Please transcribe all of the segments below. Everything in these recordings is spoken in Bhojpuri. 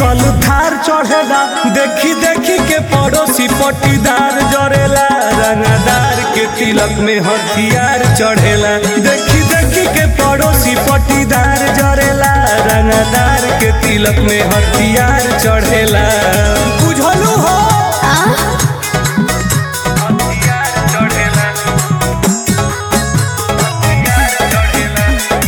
साइकिल थार चढ़ेला देखी देखी के पड़ोसी पटीदार जरेला रंगदार के तिलक में हथियार चढ़ेला देखी देखी के पड़ोसी पटीदार जरेला रंगदार के तिलक में हथियार चढ़ेला बुझलू हो हथियार चढ़ेला हथियार चढ़ेला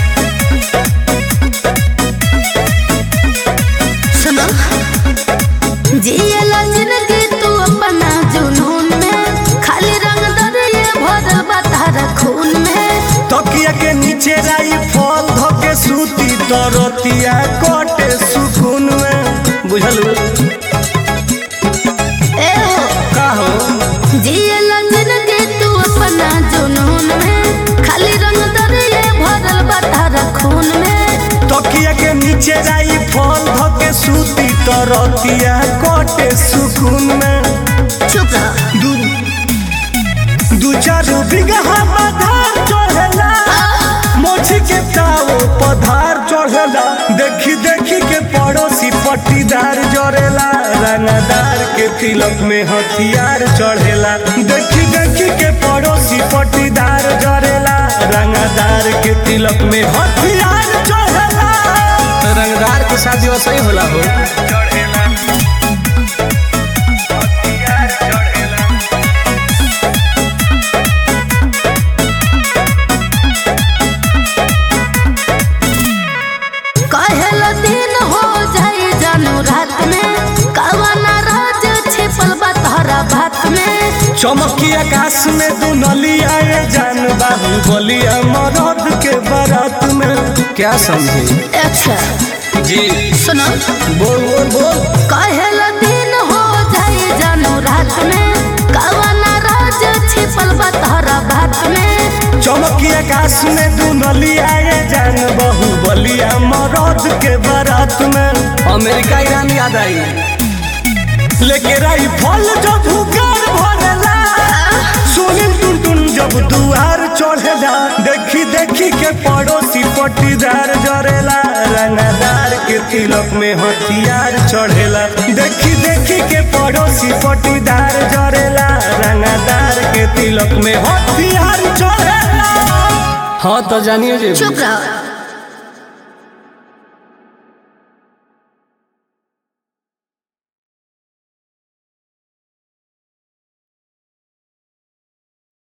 सुनो जियला जिंदगी तू अपना जुनून में खाली रंग दरिए भरल बा तारा खून में तकिया के नीचे राई फल धके सूती तरतिया कटे सुकून में बुझलू ए हो का हो जियला जिंदगी तू अपना जुनून में खाली रंग दरिए भरल बा तारा खून में तकिया के नीचे राई फल धके सूती तरतिया कटे सुकून में चुप रह दू दू चार बिगहा पधार चढ़ेला मोची के ताओ पधार चढ़ेला देखी देखी के पड़ोसी पट्टीदार जरेला रंगदार के तिलक में हथियार चढ़ेला देखी देखी के पड़ोसी पट्टीदार जरेला रंगदार के तिलक में हथियार चढ़ेला रंगदार के शादी वैसे ही होला हो चढ़ेला हथियार चढ़ेला कहेला दिन हो जाए जानू रात में कवना राज छिपल बा तारा भात में चमकी आकाश में दुनलिया ये जान बाबू बलिया मरद के बारात में क्या समझे अच्छा जी सुनो बोल बोल बोल कहेला दिन हो जाए जानू रात में कवना राज छिपल बा तारा भात में चमकी आकाश में दुनलिया ये जान बहु बलिया मरद के बारात में अमेरिका ईरान याद आई लेके राई फल जब हुकार भरेला सोनिम टुन टुन जब दुआर चढ़ेला देखी देखी के पड़ोसी पट्टीदार जरेला रंगदार के तिलक में हथियार चढ़ेला देखी देखी के पड़ोसी पट्टीदार जरेला रंगदार के तिलक में हथियार चढ़ेला हाँ तो जानिए जे चुप रहो